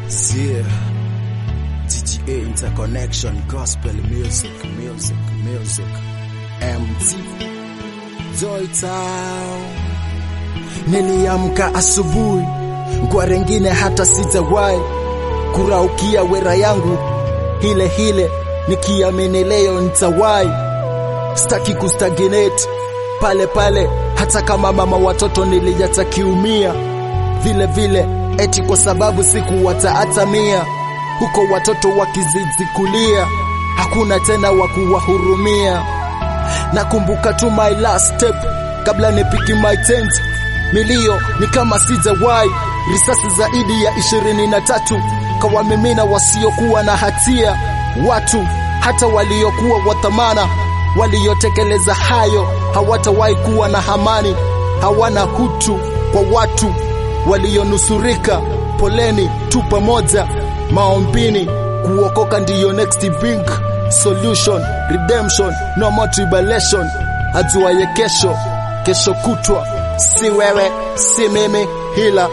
Zia TGA Interconnection Gospel Music Music Music MT Joy Town. Niliamka asubuhi kwa rengine hata sijawahi kuraukia wera yangu hile hile, nikiamini leo nitawahi. Sitaki kustagnate pale pale, hata kama mama watoto nilijatakiumia vile vile, eti kwa sababu sikuwataatamia huko watoto wakizidi kulia, hakuna tena wa kuwahurumia. Nakumbuka tu my last step kabla nipiki my tent, milio ni kama sijawahi, risasi zaidi ya ishirini na tatu kawamimina wasiokuwa na hatia, watu hata waliokuwa wa thamana, waliotekeleza hayo hawatawahi kuwa na amani, hawana hutu kwa watu walionusurika. Poleni tu pamoja maombini, kuokoka ndiyo next big solution, redemption, no more tribulation. Ajuaye kesho, kesho kutwa, si wewe si mimi, hila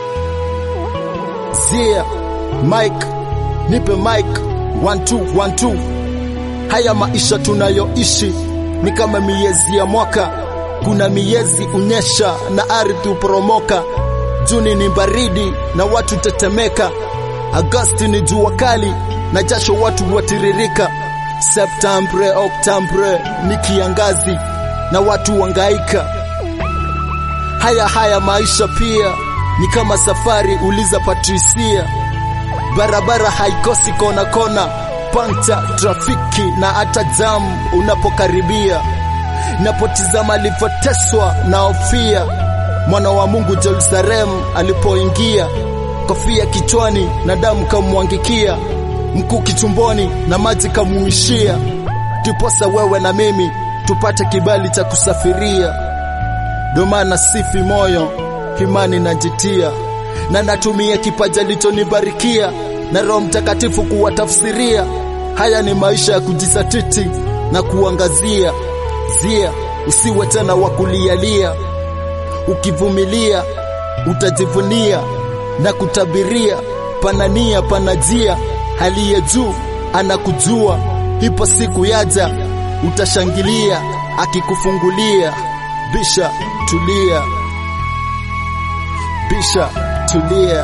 Zia Mike, nipe Mike, one two, one two. Haya maisha tunayoishi ni kama miezi ya mwaka, kuna miezi unyesha na ardhi uporomoka. Juni ni baridi na watu tetemeka, Agosti ni jua kali na jasho watu watiririka, Septembre, Oktobre ni kiangazi na watu wangaika. Haya haya maisha pia ni kama safari, uliza Patricia. Barabara haikosi kona kona, panta, trafiki na hata jamu unapokaribia. Napotizama alivyoteswa na Hofia mwana wa Mungu Jerusalemu alipoingia, kofia kichwani na damu kamwangikia, mkuu kitumboni na maji kamuishia, tuposa wewe na mimi tupate kibali cha kusafiria. Ndo maana sifi moyo, imani najitia, na natumia kipaji alichonibarikia na Roho Mtakatifu kuwatafsiria. Haya ni maisha ya kujisatiti na kuangazia. Zia, usiwe tena wa kulialia, ukivumilia utajivunia na kutabiria. Panania panajia, aliye juu anakujua. Ipo siku yaja, utashangilia akikufungulia. Bisha tulia, bisha tulia,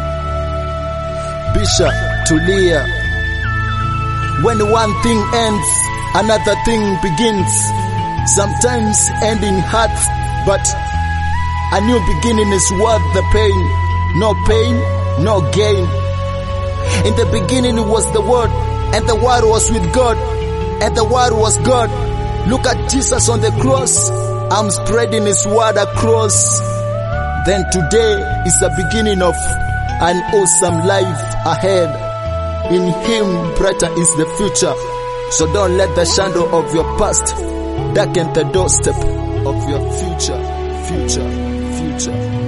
bisha tulia. When one thing ends, another thing begins. Sometimes ending hurts, but a new beginning is worth the pain. No pain, no gain. In the beginning was the Word, and the Word was with God, and the Word was God. Look at Jesus on the cross. I'm spreading His Word across. Then today is the beginning of an awesome life ahead. In Him, brighter is the future. So don't let the shadow of your past darken the doorstep of your future, future, future.